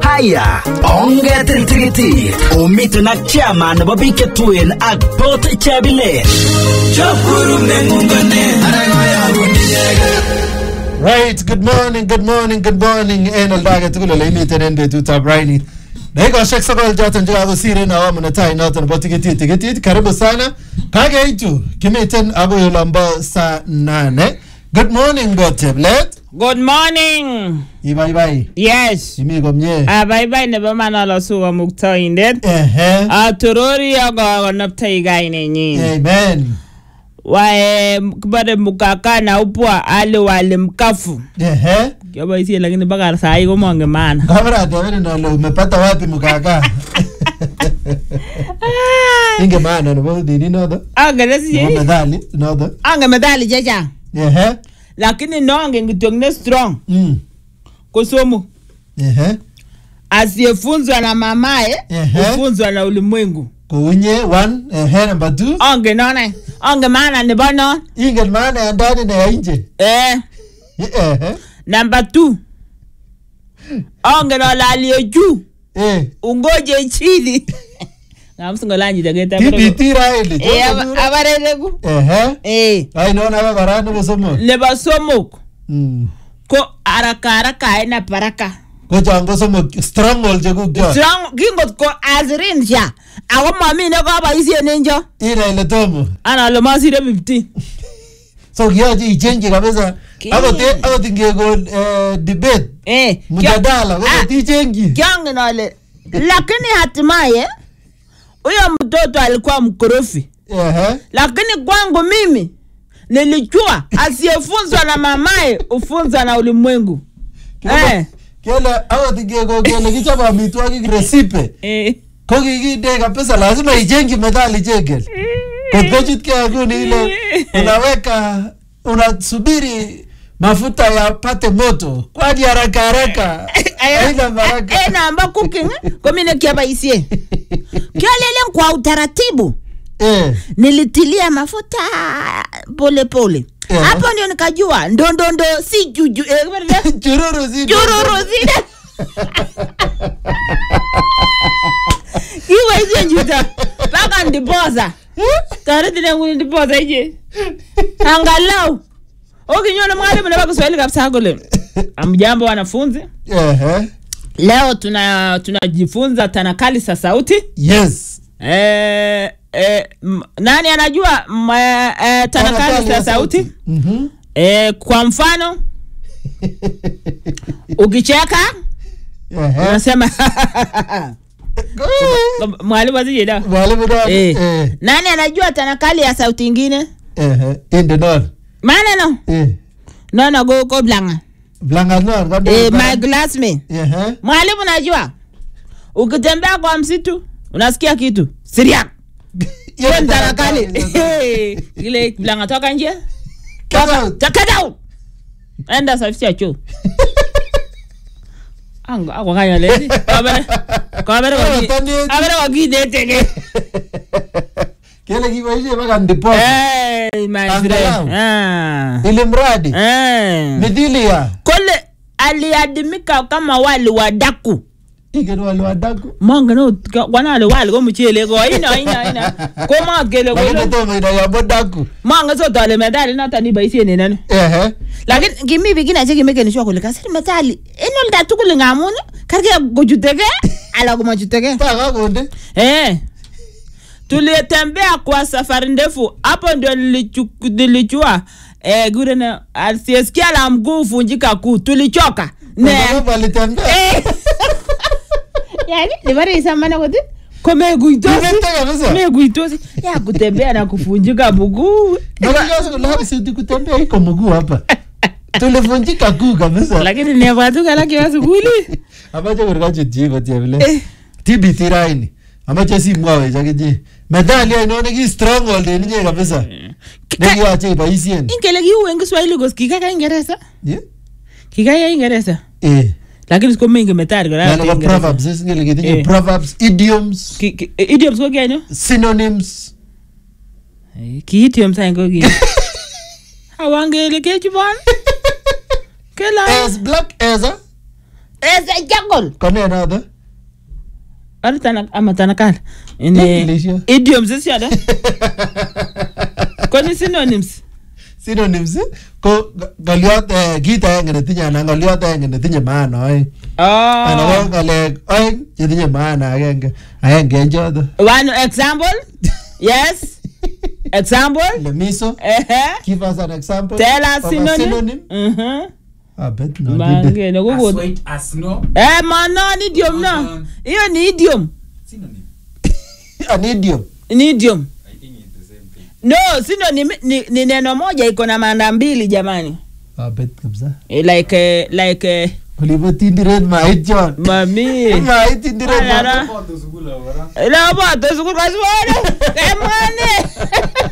haya ongetil tikitit omiten ak chama nebo biik che tuen ak Port Chebile Right, good morning, good morning, good morning en oldo age tugul ole imiten en betutab raini. Dakikoshek sokol choton chekakosir en awamu netai noton nebo tikitit tikitit. Karibu sana. Kakeitu kimiten agoi olombo saa nane. Good morning Boteblet. Good morning. Ibaibai. Yes. Imi komie. Abaibai nebo manalosu kamuktaindet. Ehe. Atorori akokonoptoi kainenyin. Amen. Wae kibore mukaka na upwa ale wale mkafu. Ehe. Kioboisie lakini mpaka saa hii komongen maana. Kamera atawene nalo umepata wapi mkaka? Inge maana nebo dini nodo. Angen Nebo si methali nodo. angen methali chechang. Ehe. Lakini nongen kityok ne strong Mm. ko somok. Ehe. Asiyefunzwa na mamaye Ehe. hufunzwa na ulimwengu. Kounye one, ehe number two. Angen none. Angen maana nebo non. Ingen maana ya ndani na ya nje. Eh. Ehe. Number two. Angen ale aliye juu Eh. ungoje chini. Ngamsingolanyi jaketa. TBT Raili. Eh ab- abareleku. Ehe. Eh. Ai naona hapa bara nebo somok. Nebo somok Mm. ko haraka haraka haina baraka. Ko chango somok stronghold chekuk cho. Strong kingot ko azirin sha. Ako mami ne kaboisien en cho. Ina ile tomo. Ana ale masire 50. So kiyoche ichenji kabisa. Ki- Akot akot ingekon eh, debate Eh. mjadala Ah, ko tichenji. Kiangen ale lakini hatimaye huyo mtoto alikuwa mkorofi. Ehe. lakini kwangu mimi nilijua asiyefunzwa na mamaye hufunzwa na ulimwengu eh. Kele akot ingekon kele kichobe amitwogik resipe. Eh. ko kikinde kabisa lazima ichengi methali chengel kotkochutkei nguni ile unaweka unasubiri mafuta yapate moto kwani haraka haraka haina baraka Eh, namba cooking komi nekiaboisie kiolelen kwa utaratibu Eh, nilitilia mafuta pole pole Eh. hapo ndio nikajua ndondondo si juju eh, kibere- chururu si jururu zile iwe ije njuta mpaka ndiposa taretine nguni ndiposa ije angalau ukinyona mwalimu naba kiswahili kabisa kule amjambo wanafunzi Ehe. leo tuna tunajifunza tanakali za sauti yes eh, eh, m- nani anajua m- eh, eh, tanakali za sauti Mhm. eh, kwa mfano ukicheka Ehe. unasema mwalimu asijeda mwalimu nani? eh. Eh, nani anajua tanakali ya sauti ingine ehe. inde non maneno Eh, nono go go blanga blanga non kando eh, blanga. my glassmate Ehe. mwalimu najua ukitembea kwa msitu unasikia kitu siria Hiyo hiyo ni ni tanakali tanakali. ile blanga toka nje Get out. Get out. enda safisha choo ango ako kanya lezi kabere kabere Oh, waki tandeti. kabere waki detege kele kiboishe mpaka ndipo eh my friend Angalau. ah ili mradi eh midhilia kole aliadimika kama wali wa daku ingen wale wadaku monge no kwana ale wali ko mchele ko ina ina ina ko ma kele ko lakini tomo ina yabo daku monge so tole medali nata ni baisien ni nani ehe lakini kimi bikina che kimekeni shwa kule kasiri medali enol da tukul ngamun karke kujutege ala kumajutege paka konde eh tulitembea kwa safari ndefu hapo ndio nilichu- nilichua eh gure na asiyesikia la mguu vunjika kuu tulichoka ne Sababu alitembea Eh. yani libare isamana kote komeguitosi Imetega kabisa. meguitosi ya kutembea na kuvunjika mguu nakikaza kulapi siti kutembea iko mguu hapa tulivunjika kuu kabisa lakini nebwatukalakyewa sukuli amache kurikachu chiko chebile Eh. TBT raini amache simwawech akiche medali ainon neki stronghold en inye kabisa nekiyoche iboisien ingele kiu en kiswahili kos kikaka ingeresa Yeah? kikaya ingeresa eh lakini sikomengi metari kora Ng'alek ab proverbs is ngele kitinye Eh. proverbs idioms Ki- ki- idioms ko kianyo synonyms ki idioms any ko ki awangele kechubon kela as black as a Ezekiel. Kone noto? Ano tana ama tanakal. Ini English. idioms is yada. Koni synonyms. Synonyms ii, ko ng- ng'oliot eh, kit aenge netinye anan ng'oliot aenge netinye maana oeng. Anan Oh. ko ng'alek oeng chetinye maana agenge. Agenge en choto. One example. Yes. Example. Lemiso. Eh. Give us an example. Tell us of a synonym. synonym. Mhm. I bet not. Mange no As kuko. white as snow. Eh mana ni idiom na. Mhm. Hiyo ni idiom. Synonym. An idiom. Ni idiom. I think it's the same thing. No, synonym ni, ni neno moja iko na maana mbili jamani. I bet kabisa. Eh, Like eh, like eh, Olipo tindiret mait John. mami. Mait tindiret. Wala mait. na. About the school, or what? Ila boto sukul kaswore. Kemane.